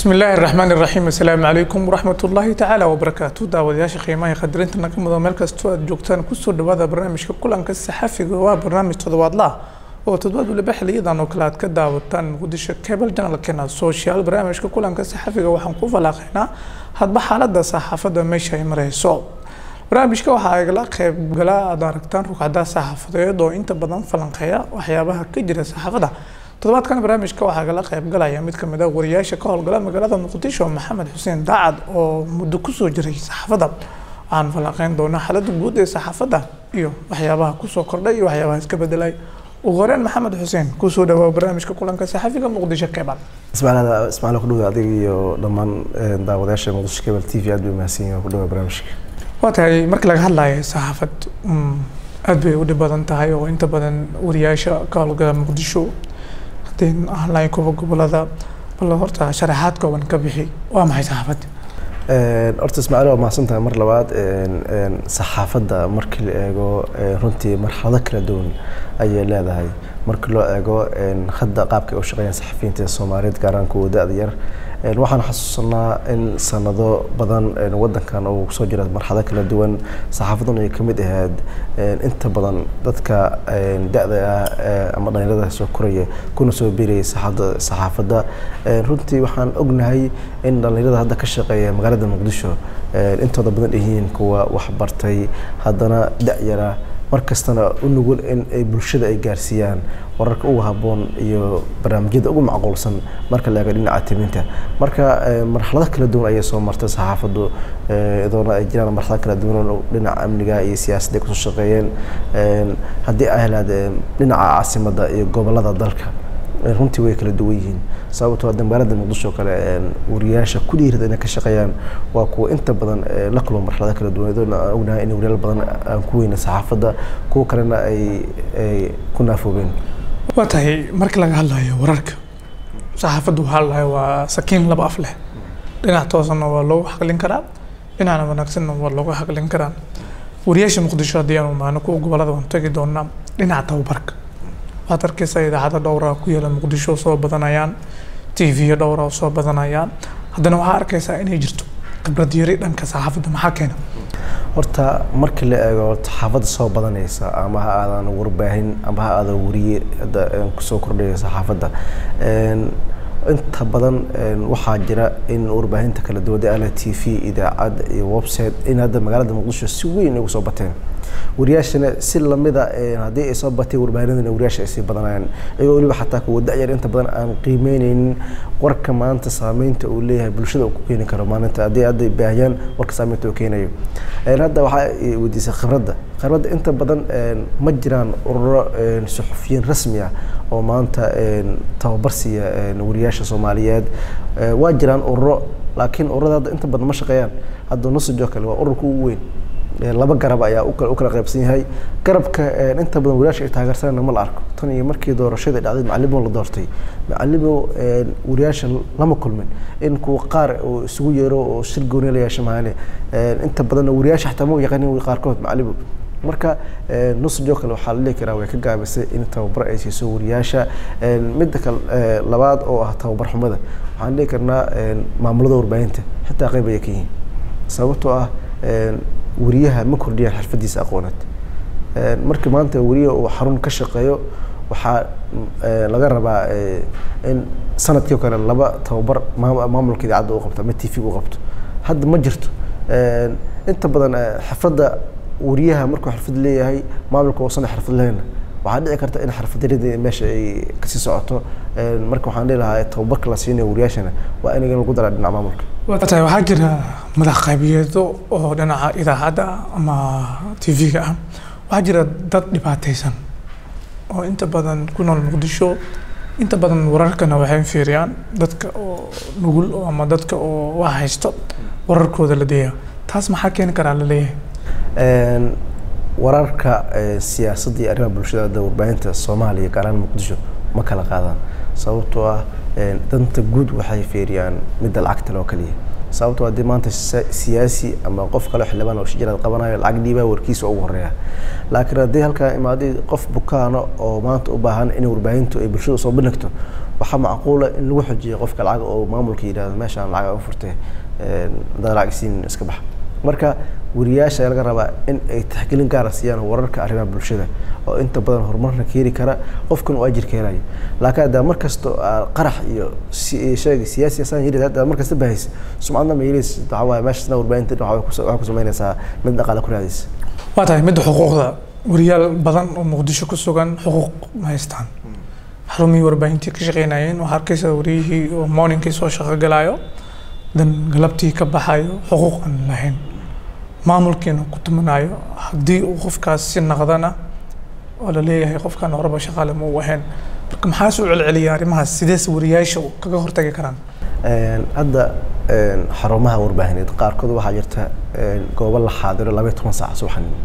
bismi illaahi raxmaan iraxiim assalaamu calaykum waraxmat ullaahi tacaala wabarakaatu daawadayaasha qiimaha qadarinta naga mudo meel kastoo aad joogtaan kusoo dhawaada barnaamijka kulanka saxafiga waa barnaamij toddobaadla oo toddobaad waliba xiliyadan oo kale aad ka daawataan muqdisho cable janalkeena social barnaamijka kulanka saxafiga waxaan ku falaaqaynaa hadba xaalada saxaafadda meesha ay mareyso barnaamijka waxaa igala qeybgala aad aragtaan rugcada saxaafadeed oo inta badan falanqeeya waxyaabaha ka jira saxaafadda toddobaadkan barnaamijka waxaa igala qeybgalaya mid kamid a wariyaasha ka howlgala magaalada muqdisho maxamed xuseen daacad oo muddo kusoo jiray saxaafadda waxaan falanqeyn doonaa xaaladda guud ee saxaafadda iyo waxyaabaha kusoo kordhay iyo waxyaabaha iska bedelay ugu horeen maxamed xuseen kusoo dhawaa barnaamijka kulanka saxafiga muqdisho cable ismaaciil ismaaciil ku dhawaad adiga iyo dhammaan daawadayaasha muqdisho cable t v aad bay mahadsan yihiin ku dhawaa barnaamijka waa tahay marka laga hadlayo saxaafad aad bay u dhib badan tahay oo inta badan wariyaasha ka howlgala muqdisho haddii ahlayn kuwa gobolada bal horta sharaxaad kooban ka bixi waa maxay saxaafadda horta ismaaciil waa mahadsan tahay mar labaad saxaafadda markii la eego runtii marxalado kala duwan ayay leedahay markii loo eego hadda qaabka ay u shaqeeyaan saxafiyiinta soomaaliyeed gaar ahaan kuwa da-da yar waxaan xasuusanaa in sanado badan wadankan uu kusoo jira marxado kala duwan saxaafadan ay kamid ahayd inta badan dadka da-da ah ama dhalinyarada soo koraya kuna soo biirayay saxaafadda runtii waxaan ognahay in dhalinyarada hadda ka shaqeeya magaalada muqdisho intooda badan yihiin kuwa waxbartay haddana da-yara markastana u nugul in ay bulshada ay gaarsiiyaan wararka ugu habboon iyo barnaamijyada ugu macquulsan marka la eego dhinaca timinta marka marxalado kala duwan ayay soo martay saxaafaddu idoona ay jiraan marxalado kala duwan dhinaca amniga iyo siyaasadda kusoo shaqeeyeen haddii ay helaad dhinaca caasimadda iyo gobolada dalka runtii way kala duwan yihiin sababtoo hadda magaalada muqdisho kale wariyaasha ku dhiirada inay ka shaqeeyaan waa kuwa inta badan la kulma marxalada kala duwan idoona aan ognahay in wariyaal badan aan ku weyna saxaafadda kuwa kalena ay ay ku naafoobeen waa tahay marka laga hadlayo wararka saxaafaddu waxaa la dhahay waa sakiin laba af leh dhinac toosanna waa loogu xaqlin karaa dhinacna wanaagsanna waa loogu xaqlin karaa wariyaasha muqdisho haddii aanu maano kuwa gobolada waan tagi doonaa dhinaca tababarka waxaad arkaysaa idaacado dhowra ku yaala muqdisho oo soo badanayaan t v dhowra oo soo badanayaan haddana waxaa arkaysaa inay jirto khibrad yari dhanka saxaafadda maxaa keena horta markii la eego saxaafadda soo badanaysa ama ha aadan warbaahin ama ha aadan wariye kusoo kordhaya saxaafadda inta badan waxaa jira in warbaahinta kala duwan ala t v idaacad iyo website in hadda magaalada muqdisho si weyn ugu soo bateen wariyaashana si lamida haddii ay soo batay warbaahinadana wariyaasha ay sii badanayaan iyagoo weliba xataa kuwa da-yar inta badan aan qiimeyneynin warka maanta saameynta uu leeyahay bulshada uu ku keeni karo maalinta haddii hadda baahiyaan warka saameynta uu keenayo hadda waxaa weydiisay khibradda khibradda inta badan ma jiraan ururo suxufiyiin rasmi ah oo maanta tababar siiya wariyaasha soomaaliyeed waa jiraan ururo laakiin ururada hadda inta badan ma shaqeeyaan hadda nusajoo kale waa ururka ugu weyn laba garab ayaa u kala qaybsan yahay garabka inta badan wariyaasha ay taageersanayna ma la arko tan iyo markii doorashada dhacday macalimo la doortay macalimo wariyaasha lama kulmin in kuwa qaar uu isugu yeero oo shir gooni la yeesha maane inta badanna wariyaasha xataa ma yaqaanin qaarkood macalimo marka nusjoo kale waxaa la dhihi karaa way ka gaabisay in tababar ay siiso wariyaasha midda kale labaad oo ah tababar xumada waxaan dhihi karnaa maamulada warbaahinta xitaa qayb ayay ka yihiin sababtoo ah wariyaha ma kordhiyaan xirfadiisa aqooneed markii maanta wariya uu xarun ka shaqeeyo waxaa laga rabaa in sanadkii o kale laba tababar maamulka idaacadda u qabto ama t v u qabto hadda ma jirto inta badan xirfadda wariyaha markuu xirfad leeyahay maamulka uusan xirfad lehna waxaa dhici karta in xirfadyaradii meesha ay kasii socoto marka waxaan dhihi lahaa tababarka la siinayo wariyaashana waa in lagu daraa dhinaca maamulka tahay waxaa jira madax qaybiyeedo oo dhinaca idaacadda ama t v-ga ah waxaa jira dad dhibaataysan oo inta badan ku nool muqdisho inta badan wararkana waxay fiiriyaan dadka oo nugul ama dadka oo wax haysto wararkooda la deeya taas maxaa keeni karaa la leeyahay wararka siyaasadda iyo arrimaha bulshada warbaahinta soomaaliya gaar ahaan muqdisho ma kala qaadaan sababtoo ah danta guud waxay fiiriyaan midda lacagta loo kaliya sababtoo haddii maanta sa- siyaasi ama qof kale xildhibaan oo shijiraad qabanayo lacag dhiibaa warkiisa ugu horeeya laakiin haddii halkaa imaaday qof bukaano oo maanta u baahan in warbaahintu ay bulshada soo bandhigto waxaa macquula in lagu xojiyo qofka lacag oo maamulka yidhahdo meeshaan lacag u furtay haddaad lacag siin iska baxa marka wariyaasha ayaa laga rabaa in ay taxgelin gaara siiyaan wararka arrimaha bulshada oo inta badan horumarna keeni kara qofkan uu ajir ka helayo laakiin haddaa mar kasta aa qarax iyo si- sheega siyaasi asaan yiri haddaa mar kasta bahaysa sumcadna ma yeelaysa waxaa waaye meeshasna warbaahinta waxaa ku waxaa ku samaynaysaa mid dhaqaale ku raadaysa waa tahay midda xuquuqda wariyaal badan oo muqdisho ku sugan xuquuq ma haystaan xarumihii warbaahintii ka shaqeynayeen waxaa arkaysa wariyihii oo morningkii soo shaqo galaayo dan galabtii ka baxayo xuquuq aan lahayn maamulkiina ku tumanayo haddii uu qofkaas si naqdana oo la leeyahay qofkan horeba shaqaale ma u ahayn marka maxaa soo celceliya arrimahaas sidees wariyaasha kaga hortagi karaan Een, hadda een, xarumaha warbaahineed qaarkood waxaa jirta een, goobo la xaadiro labaiy toban saac subaxnimo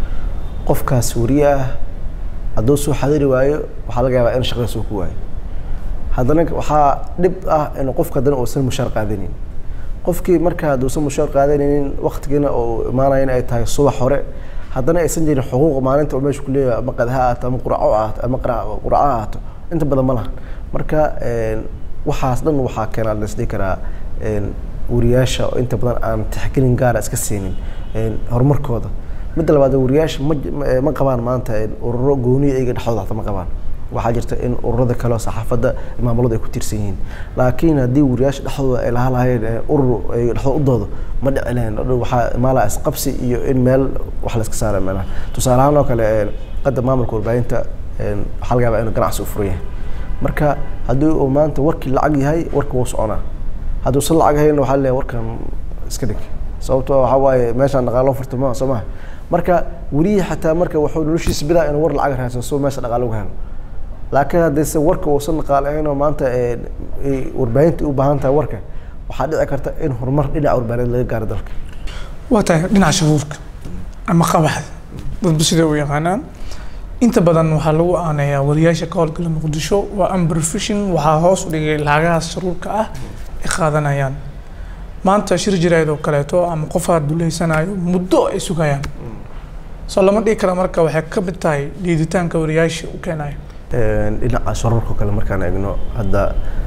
qofkaas wariye ah hadduu soo xadiri waayo waxaa laga yaabaa in shaqada soo ku waayo haddana waxaa dhib ah in qofka haddana uusan mushaar qaadanin qofkii marka hadduusan mushaar qaadanaynin waqtigiina uu imaanayana ay tahay subax hore haddana aysan jirin xuquuq maalinta uu meesha ku leeyahay ama qadaha ahaato ama quraco ahaato ama qira- quraco ahaato inta badan ma lahan marka een, waxaas dhan waxaa keena la isdhihi karaa een, wariyaasha oo inta badan aan tixgelin gaara iska siinin een, horumarkooda midda labaad wariyaasha ma j- ma- ma qabaan maanta een, ururo gooniya iyaga dhexdooda hata ma qabaan waxaa jirta in ururada kale oo saxaafadda maamulada ay ku tiirsan yihiin laakiin haddii wariyaasha dhexdooda ay lahaa lahayn ee urur ay dhexdooda u doodo ma dhici lahayn Dhadhow waxaa imaala isqabsi iyo in meel wax la iska saara meelaha tusaale ahaan oo kale een, qadda maamulka warbaahinta een, waxaa laga yaabaa inuu ganacsi u furan yahay marka haddii uu maanta warkii lacag yahay warka wuu soconaa hadduusan lacag hayna waxaa leeyahay warkan iska dhig sababtoo waxaa waaye meeshaan dhaqaalo furta ma soo maha marka welihii xataa marka wuxuu noloshiisa bidaa inuu war lacag raadsan soo meesha dhaqaalo uga helo laakiin haddayse warka uusan dhaqaalahayn oo maanta ee, ay warbaahinta u baahan tahay warka waxaa dhici karta in horumar dhinaca warbaahineed laga gaaro dalka waa tahay dhinaca shafuufka ama qabaxda dadba sida u yaqaanaan inta badan waxaa lagu aaneeyaa wariyaasha ka howlgala muqdisho waa amberfishing waxaa hoos u dhigay lacagahaas sharuurka ah ay qaadanayaan maanta shir jirayd oo kaleeto ama qofaad duleysanayo muddo ay sugayaan soo lama dhihi kara marka waxay ka mid tahay liiditaanka wariyaasha u keenayo Een, dhinaca shararka kale markaan eegno hadda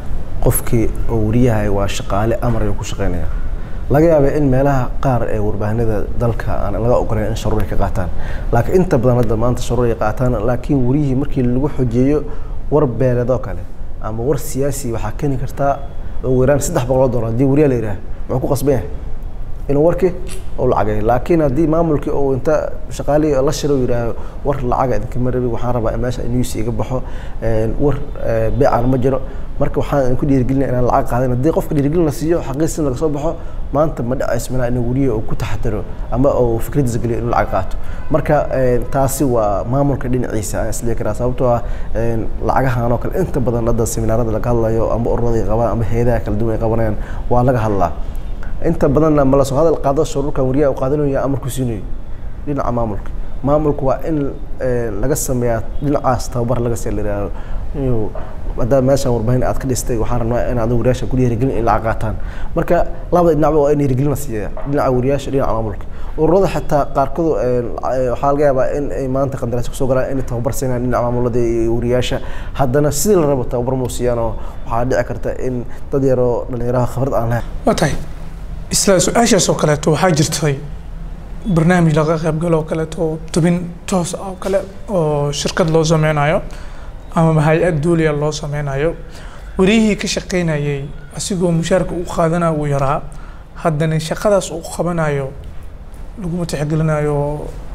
qofkii oo wariyahay waa shaqaale amar ayuu ku shaqeynaya laga yaabaa in meelaha qaar ee warbaahinada dalka aan laga ogolayn in sharuur ay ka qaataan laakiin inta badan hadda maanta sharuur ay qaataan laakiin wariyihii markii lagu xojeeyo war beeleedoo kale ama war siyaasi waxaa keeni kartaa ugu yaraan saddex boqol oo doolar haddii wariyaa la yidhaah muxuu ku qasban yahay inuu warkii uu lacagay laakiin haddii maamulkii uu inta shaqaalihii la shiro yidhaaho war lacaga idinka marabi waxaan rabaa in meesha news iga baxo een, war ee, beecaan ma jiro marka waxaan idinku dhiirigelinaya inaan lacag qaadan haddii qofka dhiirigelin la siiyo xaqiisin laga soo baxo maanta ma dhacayso minaa inuu weriye uu ku taxadaro ama uu fikradiisa geliyo inuu lacag qaato marka een, taasi waa maamulka dhinaciisa aan isdhihi karaa sababtoo ah een, lacagahan oo kale inta badan hadda seminaarada laga hadlayo ama ururada ay qabaan ama hayadaha kala duwan ay qabanayaan waa laga hadlaa inta badanna ma lasoo hadal qaado shuruurkan wariyaha uu qaadanaya amar ku siinayo dhinaca maamulka maamulku waa in eh, laga sameeyaa dhinacaas tababar laga see la yidhaahdo inuu haddaa meeshaan warbaahin aad ka dhistay waxaan rabnaa in adiga wariyaasha ku dhiirigelin in lacag qaataan marka labada dhinacba waa in dhiirigelin la siiya dhinaca wariyaasha dhinaca maamulka ururada xataa qaarkood eh, waxaa laga yaabaa in ay maanta qandaraas kusoo galaan inay tababar siinayaan dhinaca maamulada iyo wariyaasha haddana sidii la rabo tababar muu siiyaanoo waxaa dhici karta in dad yaroo dhalinyaraha khibrad aan lahayn waa tahay isla su-aashaas oo kaleeto waxaa jirtay barnaamij laga qaybgalo oo kaleeto oo tubin toos ah oo kale oo shirkad loo sameynayo ama hay-ad duuliya loo sameynayo wariyihii ka shaqeynayay asigoo mushaarka u qaadana uu yaraa haddana shaqadaas uu qabanayo laguma tixgelinayo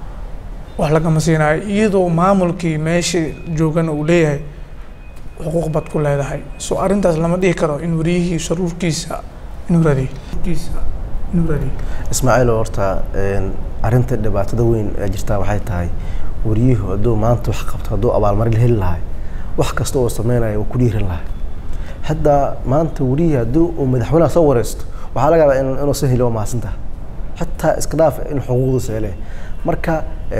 wax lagama siinayo iyadoo maamulkii meesha joogana uu leeyahay xuquuq baad ku leedahay so arrintaas lama dhihi karo in wariyihii sharuurkiisa inuu raadiyo inuu raadiyo ismaaciil horta een, arrinta dhibaatada weyn ee jirtaa waxay tahay wariyuhu hadduu maanta wax qabto hadduu abaalmarin heli lahay wax kasta oo sameynayo wuu ku dhiiran lahay hadda maanta wariyihii haddii uu madaxweynaha soo wareysto waxaa laga yaabaa in- inuusan helin waa mahadsantaha xataa iska dhaaf in xuquuqdiisa hele marka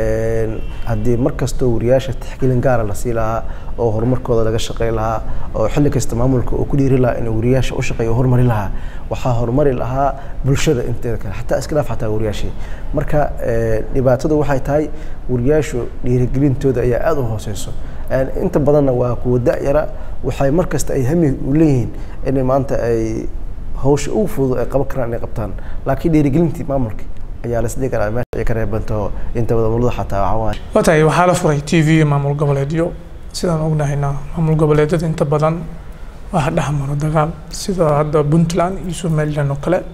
haddii mar kastoo wariyaasha tixgelin gaara la sii lahaa oo horumarkooda laga shaqey lahaa oo xilli kasta maamulka uu ku dhiiri lahaa inuu wariyaasha u shaqeeyo horumari lahaa waxaa horumari lahaa bulshada inteeda kale xataa iska dhaaf xataa wariyaashii marka dhibaatadu waxay tahay wariyaashu dhiirigelintooda ayaa aada u hooseyso inta badanna waa kuwa da-yara waxay mar kasta ay hami u leeyihiin inay maanta ay hawsha ugu fudud ay qaban karaan inay qabtaan laakiin dhiirigelintii maamulka ayaa la isdhigi karaa meesha ay ka reebanto inta wadamulada xataa waxaa waaye watahay waxaa la furay t v maamul goboleedyo sidaan ognahayna maamul goboleedyada inta badan waxa dhex maro dagaal sida hadda puntland iyo somaliland oo kale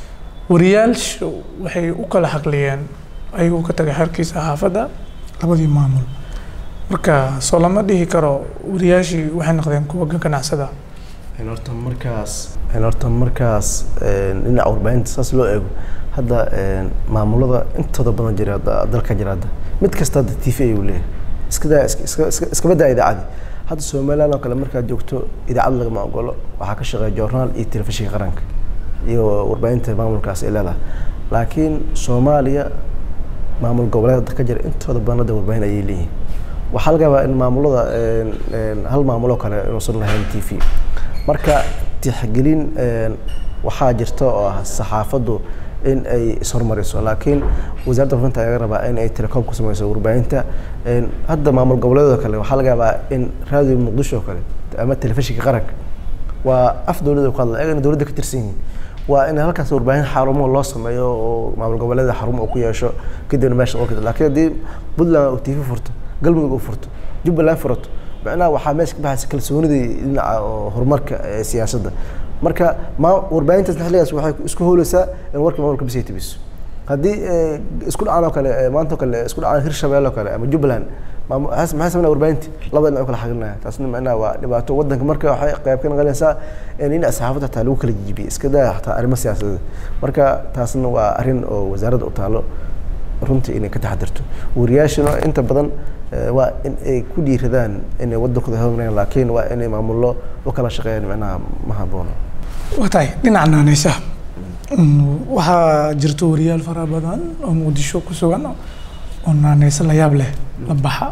wariyaashu waxay u kala xaqliyeen ayagoo ka tagay xerkiisa xaafadda labadii maamul marka soo lama dhihi karo wariyaashii waxay noqdeen kuwa ganacsada horta markaas horta markaas dhinaca warbaahinta saas loo eego hadda maamulada intooda badan jira dalka jira hadda mid kasta hadda t v ayuu leeyahay iskadaa iskaba daa idaacadii hadda somaliland oo kale markaad joogto idaacad lagama ogolo waxaa ka shaqeeya joornaal iyo telefishinka qaranka iyo warbaahinta maamulkaas ay leedahay laakiin soomaaliya maamul goboleed ka jira intooda badan hadda warbaahin ayay leeyihiin waxaa laga yaabaa in maamulada hal maamuloo kale inuusan lahayn t v marka tixgelin waxaa jirta oo ah saxaafaddu in ay ishormariso laakiin wasaaradda warfinta ayaa laga rabaa in ay telecoom ku sameyso warbaahinta hadda maamul goboleedoo kale waxaa laga yaabaa in raadiyo muqdisho oo kale ama telefishinka qaranka waa af dowladda ku hadla ayagana dowladda ka tirsan yihiin waa in halkaas warbaahin xarumo loo sameeyo oo maamul goboleeda xarumo uu ku yeesho kadibna meesha qolka laakiin haddii puntland uu tv furto galmudug uu furto jubbaland furato macnaha waxaa meesha ka baxaysa kalsoonidii dhinaca oo horumarka ee siyaasadda marka ma warbaahintaas xilligaas waxay isku hooleysaa in warka maamulka bisay tibiso haddii isku dhacaan oo kale maanta oo kale isku dhacaan hirshabelle oo kale ama jubbaland maxay sameynaa warbaahinti laba dhinac u kala xaqilinaya taasna macnaha waa dhibaato waddanka marka waxay qayb ka noqonaysaa in dhinaca saxaafadda hataa lagu kala jijibiye iska daa hataa arrimo siyaasadeed marka taasna waa arrin oo wasaaradda u taalo runtii inay ka taxadirto wariyaashana inta badan waa in ay ku dhiiradaan inay waddankooda horumariyaan laakiin waa inay maamullo u kala shaqeeyaan macnaha ma haboono waa tahay dhinaca naaneysaha waxaa jirta wariyaal fara badan oo muqdisho ku sugan oo naaneyso la yaab leh la baxa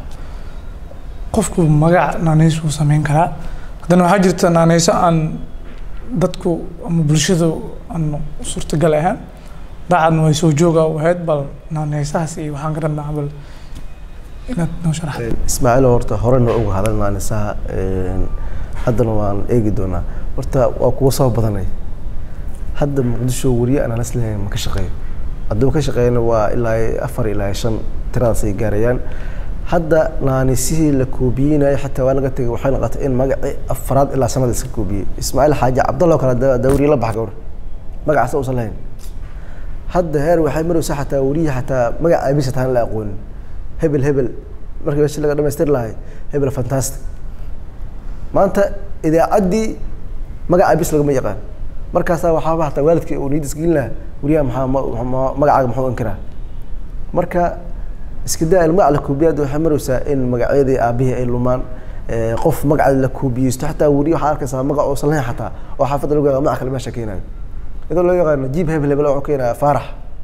qofku magac naaneyso uu sameyn karaa haddana waxaa jirta naaneyso aan dadku ama bulshadu aan suurtagal ahaan daacadna way soo jooga u ahayd bal naaneysahaas iyo waxaan ka rabnaa bal inaad noo sharaxdo ismaaciil horta horena uga hadal naanisaha haddana waan eegi doonaa horta waa kuwa soo badanay hadda muqdisho wariye aan anas lehayn ma ka shaqeeyo hadduu ka shaqeeyana waa ilaa afar ilaa shan tiradaas ay gaarayaan hadda naanisihii la koobiyeynayo xataa waa laga tegay waxay noqotay in magacii afraad ilaa sanada iska koobiyey ismaaciil xaaji cabdalla oo kale dawriye la bax gawr magacaasa uusan lahayn hadda heer waxay maraysaa xataa wariye xataa magaca abisa taan la aqoonin hebel hebel markii meesha laga dhamaystiri lahay hebel fantastic maanta idaacaddii magaca abis lagama yaqaan markaasaa waxaaba hataa waalidkii uu niyad isgelin lahaa wariyaha maxaa magacaaga muxuu inkiraa marka iska daa magaca la koobiyaad waxay maraysaa in magacyadii aabihii ay lumaan qof magaca la koobiyeysto xataa wariye waxaa arkaysaa magac uusan lahayn xataa oo xaafadda lagu yaqaan magac kale meesha keenayo iyadoo loo yaqaano jiib hebel hebel wuxuu keenaya faarax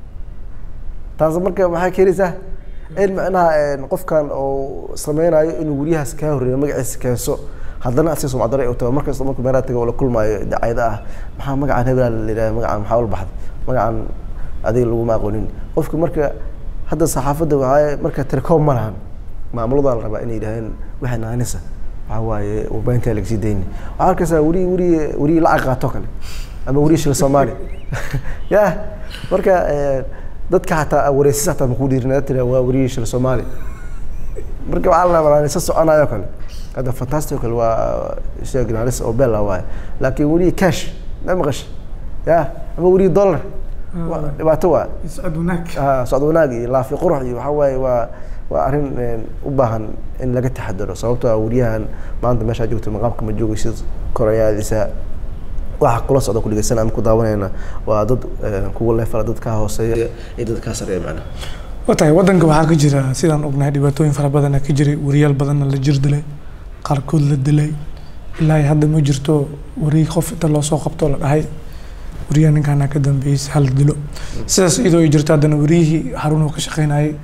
taas marka maxay keenaysaa in macnaha qofkan uu sameynayo inuu wariyahaas kaa horreeyo magaciisa keenso haddana asiga sumcadare u tago markasta markuu meelaha tago oo la kulmaayo dacayda ah maxaa magacan hebelaa la yidhaha magacan maxaa ula baxday magacan adiga laguma aqoonin qofka marka hadda saxaafadda waxaa marka telecoom ma lahan maamuladaa la rabaa inay yidhaaheen waxay naanisa waxaa waaye warbaahintaa lagasii dayni waxaa arkaysaa weriye weriye weriye lacag qaato kale ama weriye shil soomaali ya marka dadka xataa wareysis xataa makuu dhiirinaa tira waa weriye shil soomaali marka waxaa la rabaa naanisa soconayo kale hadda fantastic kale waa sheegnalis oo bella waaye laakiin weriye cash ma maqash ya ama weriye dollar dhibaato waa socod wanaag socod wanaag iyo laafi qurux iyo waxaa waaye waa waa arrin u baahan in laga taxadaro sababtoo ah wariyahan maanta meeshaa joogta maqaamka ma joogaysid korayaadiisa waxa kula socda ku dhegeysan ama ku daawanayna waa dad kuwa leefala dad kaa hooseeya iyo dad kaa sareeya macnaha watahay waddanka waxaa ka jira sidaan ognahay dhibaatooyin fara badana ka jiray wariyaal badanna la jir dilay qaarkood la dilay ilaa hadda ma jirto wariye qof inta loo soo qabto la dhahay wariyaha ninkaana ka dambeeyey hal dilo sidaas iyadoo ay jirto haddana wariyihii xarun uu ka shaqeynayay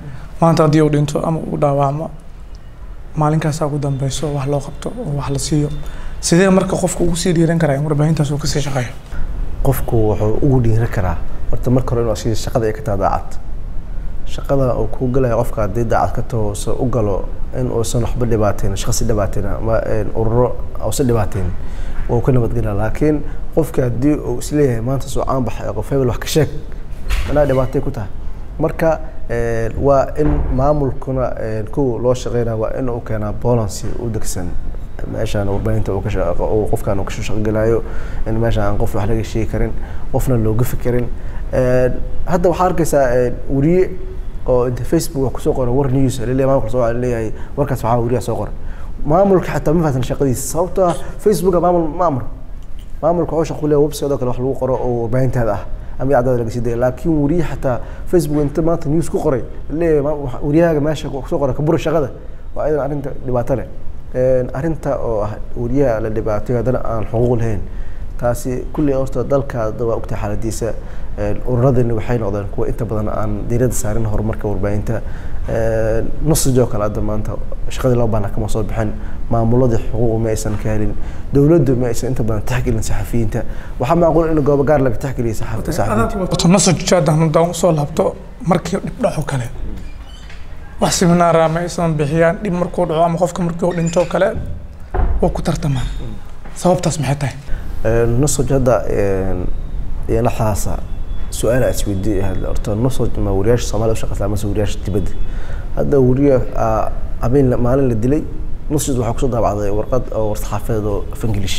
maanta haddii uu dhinto ama uu dhaawacmo maalinkaasaa ugu dambeyso wax loo qabto oo wax la siiyo sidee marka qofka ugu sii dhiiran karaa in warbaahintaas uu kasii shaqeeyo qofku wuxuu ugu dhiiri karaa horta marka hore inuu asiga shaqada ay ka tahay daacad shaqada uu kuu galaya qofka haddii daacad ka taho use u galo in uusan waxba dhibaateyn shaqsi dhibaateyn ama ururo uusan dhibaateyn waa uu ka nabadgelaa laakiin qofka haddii uu isleeyahay maanta soo caan baxay qof hebel wax ka sheeg anaa dhibaatay ku tahay marka waa in maamulkuna kow loo shaqeynaya waa in uu keenaa bolancy u degsan meeshaan warbaahinta uu ka shaqo uu qofkan uu ka shaqogelayo in meeshaan aan qof wax laga sheegi karin qofna looga fikirin hadda waxaa arkaysaa weriye oo inta facebook wax kusoo qora war news laleeyahay maamulka soo leeyahay warkaas waxaa weriyaha soo qora maamulka xataa ma fahamsan shaqadiisa sababtoo ah facebooka maamul ma amro maamulka wuxuu shaqo leeyahay website oo kale wax lagu qoro oo warbaahintaada ah ama idaacadaada laga sii daya laakiin weriye xataa facebook inta maanta news ku qoray leeyahay weriyahaaga meesha kusoo qora kabura shaqada waa idan arrinta dhibaato leh arrinta oo ah weriyaha la dhibaatay haddana aan xuquuq lahayn taasi kulli horta dalka hadda waa ogtahay xaaladiisa ururadani waxay noqdeen kuwa inta badan aan diiradda saarin horumarka warbaahinta nusajoo kale hadda maanta shaqadii loo baahna kama soo bixin maamuladii xuquuq ma aysan ka helin dowladdu ma aysan inta badan taxgelin saxafiyiinta waxaa macquul in goobo gaar laga taxgeliya saxafiyiinta nasajaadan haddaan usoo laabto markii dhib dhaco kale wax seminaara ma aysan bixiyaan dhib markuu dhaco ama qofka markii uu dhinto kale waa ku tartamaan sababtaas maxay tahay nusaj hadda iyo laxdaasa su-aal is weydiiy horta nusaj ma wariyaasha soomaliya ushaqeysaa mase wariyaasha dibadda hadda weriya habeen maalin la dilay nusaj waxaa kusoo daabacday warqad oo warsaxaafadeed oo af english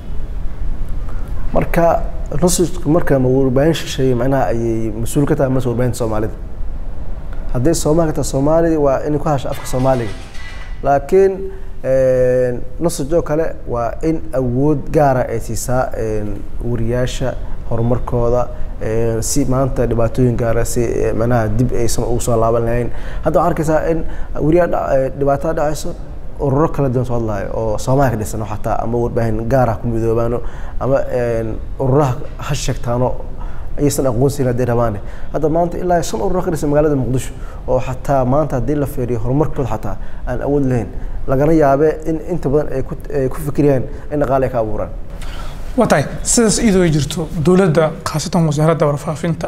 marka nusajku marka ma warbaahin shisheeye macnaha ayay mas-uul ka tahay mase warbaahinta soomaalida hadday soomaali ka tahay soomaali waa inay ku hadasha afka soomaaliga laakiin nusajoo kale waa in awood gaara ay siisaa wariyaasha horumarkooda si maanta dhibaatooyin gaara si manaha dib aysan ugu soo laaban lahayn hadda waxaa arkaysaa in weriyaa dhibaatada dhacayso ururo kala duwan soo hadlayo oo soomaaliya ka dhisan xataa ama warbaahin gaar ah ku midoobaano ama ururaha ha sheegtaano ayaysan aqoonsiin hadday rabaane hadda maanta ilaa shan ururo ka dhisan magaalada muqdisho oo xataa maanta haddii la fiiriyo horumarkooda xataa aan awood lahayn lagana yaabe in inta badan ay ku ay ku fikirayaan in dhaqaale ay ka abuuraan waa tahay sidaas iyadoo ay jirto dowladda khaasatan wasaaradda warfaafinta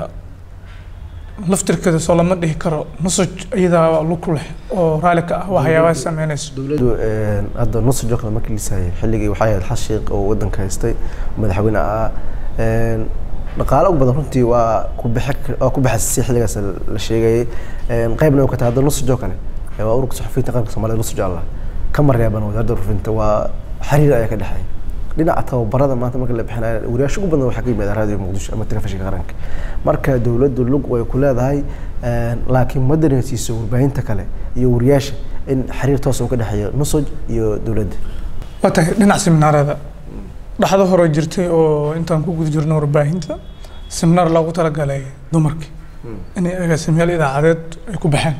laftirkeeda soo lama dhihi karo nusaj iyadaa lug ku leh oo raalli ka ah waxyaabaha sameynayso dowladdu hadda nusaj oo kale markii lisayay xilligii waxay ahayd xashiiq oo waddanka haystay madaxweyne ah dhaqaale ugu badan runtii waa ku bixi waa ku baxasisay xilligaas la sheegayay qaybna way ka tahay hadda nusaj oo kale waa ururka saxafiyiinta qaranka soomaalida nusaj allah kama reeban wasaaradda warfaafinta waa xiriir ayaa ka dhexeeya dhinaca tababarada maanta marka la bixinayo wariyaasha ugu badan waxaa ka yimaada raadiyo muqdisho ama telefishinka qaranka marka dowladdu lug way ku leedahay laakiin ma dareensiiso warbaahinta kale iyo wariyaasha in xiriir toos uu ka dhexeeyo nusaj iyo dowladda waa tahay dhinac seminaarada dhaxdo hore jirtay oo intaan ku guda jirno warbaahinta seminaar loogu talagalay dumarkii inay agaasimayaal idaacadeed ay ku baxeen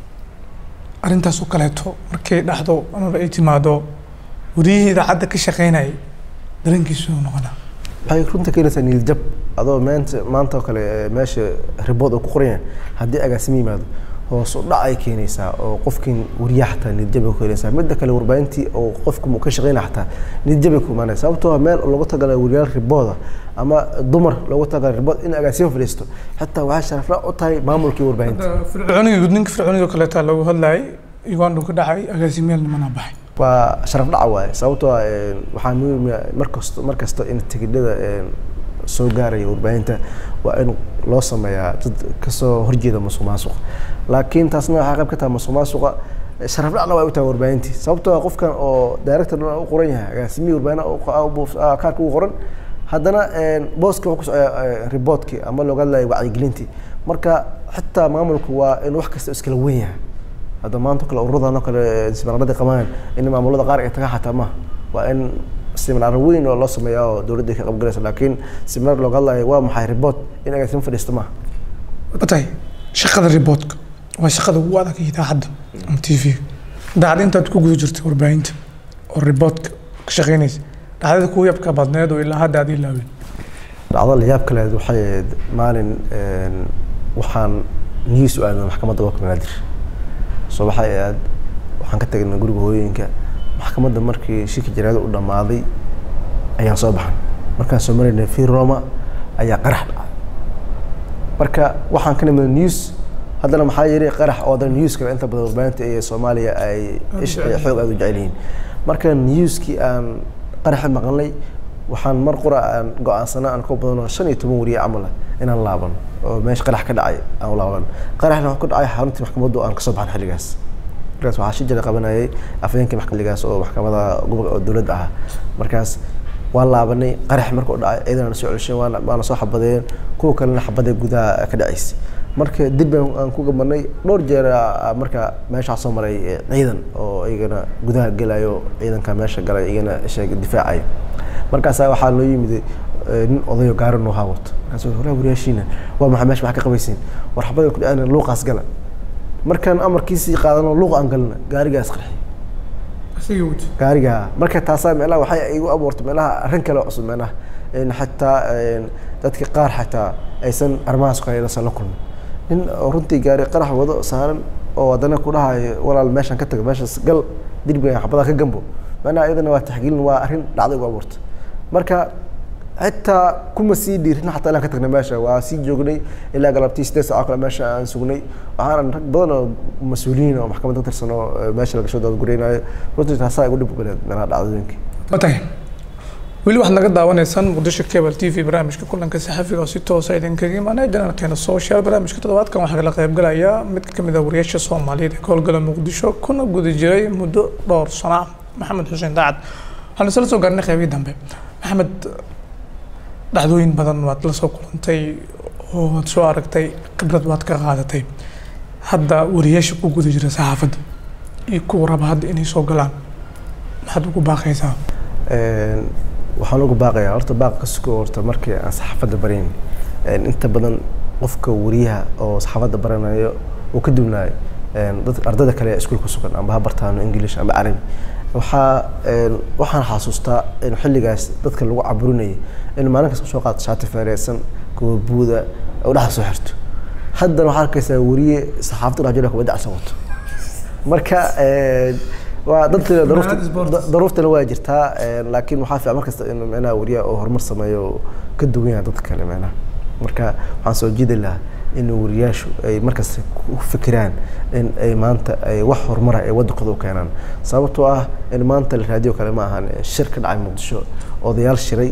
arrintaas oo kaleeto markay dhacdo amaba ay timaado wariyihii idaacadda ka shaqeynayay dareenkiisu noqonaa waxay runta keenaysaa niiljab adoo maanta maanta oo kale meesha ribood oo ku qoran yahay haddii agaasimo yimaado hoos u dhac ay keenaysaa oo qofkin wariyaha xataa niiljab ay ku keenaysaa midda kale warbaahintii oo qofku ka shaqeynaya xataa niiljab ay ku imaanaya sababtoo meel loogu tagalayo wariyaal ribooda ama dumar loogu tagalayo ribood in agaasimo fadhiisto xataa waxay sharafla u tahay maamulkii warbaahinta fircooniga gudninka fircooniga kaleeta loogu hadlayay uganda ka dhacay agaasimayaal nimana baxay waa sharaf dhaca waaye sababtoo ah waxaa muhiim markasta mar kasta in tigidhada soo gaaraya warbaahinta waa in loo sameeyaa dad kasoo horjeeda masuq maasuqa laakiin taasna waxaa qayb ka tahay masuq maasuqa sharaf dhacna waa u tahay warbaahintii sababtoo ah qofkan oo director u qoran yahay agaasimihii warbaahin kaarka ugu qoran haddana booska wuxuu ku socdaa riboodkii ama looga hadlaya wacyigelintii marka xitaa maamulku waa in wax kasta iskala weyn yahay hadda maanta kale ururadan oo kale seminaaradii qabaan in maamulada qaar ay tagaan xataa maaha waa in seminaar weyn oo loo sameeyaa oo dowladda ka qaybgalaysa laakiin seminaar looga hadlayo waa maxay ribood in agaasimo fadhiista maaha watahay shaqada riboodka waa shaqada ugu adag idaacadda ama t v idaacadda intaad ku guda jirtay warbaahinta oo riboodka ka shaqeynaysa dhacdada kugu yabka badneed oo ilaa hadda aad ilaaween dhacdo la yaab kaleed waxay ahayd maalin waxaan news u aadan maxkamadda gobolka banaadir soo waxay aad waxaan ka tagnay guriga hooyooyinka maxkamadda markii shirka jaraada u dhammaaday ayaan soo baxan markaan soo maraynay fi roma ayaa qarax dhacay marka waxaan ka nimid news haddana maxaa yiri qarax oo dan newska inta badan warbaahinta ee soomaaliya ay ish ay xoog aad u jecel yihiin marka newskii aan qaraxi maqalnay waxaan mar qura aan go-aansana aan ka badanoo shan iyo toban wariye camal ah inaan laaban oo meesha qarax ka dhacay aan u laaban qaraxna waxaa ku dhacay xaruntii maxkamaddu aan kasoo baxan xilligaas markaas waxaa shi jira qabanayay afhayeenkii maxkamadigaas oo maxkamada gobolka oo dowladda ah markaas waan laabanay qarax markuu dhacay ciidan soo celshay waana waana soo xabadeen kuwa kalena xabadee gudaha ka dhacaysay marka dib baan aan ku gabanay dhowr jeer aa marka meeshaa soo maray ciidan oo iyagana gudaha gelayo ciidanka meesha galay iyagana sheeg difaacayo markaasaa waxaa loo yimid nin odayo gaari noo haawato markaas walaa wariyaashiina waa maxaa meesha maxaa ka qabaysiin war xabada ku dhaceen luuqaas gala markaan amarkiisii qaadano luuq aan galna gaarigaas qarxi gaariga marka taasaa meelaha waxay igu abuurtay meelaha arrin kale oo cusub meelaha xataa dadka qaar xataa aysan arrimahaas qaylasan la kulmin nin runtii gaari qarax wado saaran oo haddana ku dhahayo walaal meeshaan ka tago meeshaas gal dirbiga xabadaha ka gambo macnaha iyadana waa taxgiilin waa arrin dhacda igu abuurtay marka xitaa kuma sii dhiirin xataa inaan ka tagna meesha waa sii joognay ilaa galabtii sideed saaco kale meesha aan sugnay waxaan rag badan oo mas-uuliyiin oo maxkamad ka tirsan oo meesha lagasoo daadgureynayo runtii taasaa igu dhib galeed meelaha dhacdooyinka watahay weli waxaad naga daawanaysaan muqdisho cable t v barnaamijka kulanka saxafiga oo si toosa idinkaga imaanaya janaalkeena social barnaamijka toddobaadkan waxaa kala qaybgalaya mid ka mid ah wariyaasha soomaaliyeed ee ka howlgala muqdisho kuna guda jiray muddo dhowr sano ah maxamed xuseen daacad waxaan isla soo gaarnay qeybihii dambe maxamed dhacdooyin badan waad la soo kulantay oo waad soo aragtay khibrad waad ka qaadatay hadda wariyaasha ku guda jira saxaafadda iyo kuwa raba hadda inay soo galaan maxaad ugu baaqaysaa waxaan ugu baaqayaa horta baaq ka sugo horta markii aan saxaafadda barayn inta badan qofka wariyaha oo saxaafadda baranayo uu ka duwnaayo dad ardayda kale ee iskuulka sugan amba ha bartaano english amba carabi waxaa waxaan xasuustaa in xilligaas dadka lagu caburinayay in maalin kasta soo qaato shaati feereysan kuwa buuda oo dhexda soo xirto haddana waxaa arkaysaa wariye saxaafadda dhex jira kubadda cagsan wato marka waa dadka daruuftana waa jirtaa laakiin waxaa fiican markasta in micnaha wariyaha oo horumar sameeyo oo ka duwan yahay dadka kale micnaha marka waxaan soo jiidi lahaa in wariyaashu ay markasta ku fikiraan in ay maanta ay wax horumara ay waddankooda u keenaan sababtoo ah in maanta la raadiyo kale ma ahan shir ka dhacay muqdisho odayaal shiray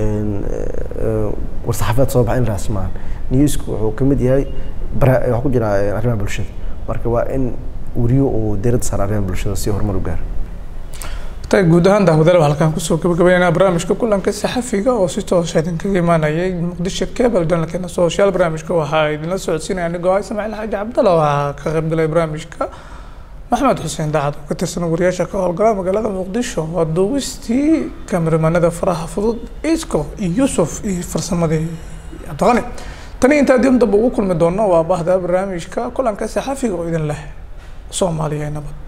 war-saxaafadeed soo baxay in raas maahan newsku wuxuu ka mid yahay waxaa ku jira arrimaha bulshada marka waa in wariyo uu diiradda saara arrimaha bulshada si horumar u gaaro tay guud ahaan daawadaal waxaa halkaan kusoo gabagabaynaynaa barnaamijka kulanka saxafiga oo si toosa idinkaga imaanayay muqdisho cable janalkeena social barnaamijka waxaa idinla socodsiinaya anigoo ah ismaaciil xaaji cabdalla waxaa ka qaybgalay barnaamijka maxamed xuseen daacad oo ka tirsan wariyaasha ka howlgala magaalada muqdisho waa duubistii kameramanada faraha fudud isco iyo yusuf iyo farsamadii cabdiqani tani intaa dib damba ugu kulmi doono waa bahda barnaamijka kulanka saxafiga oo idin leh soomaaliya nabad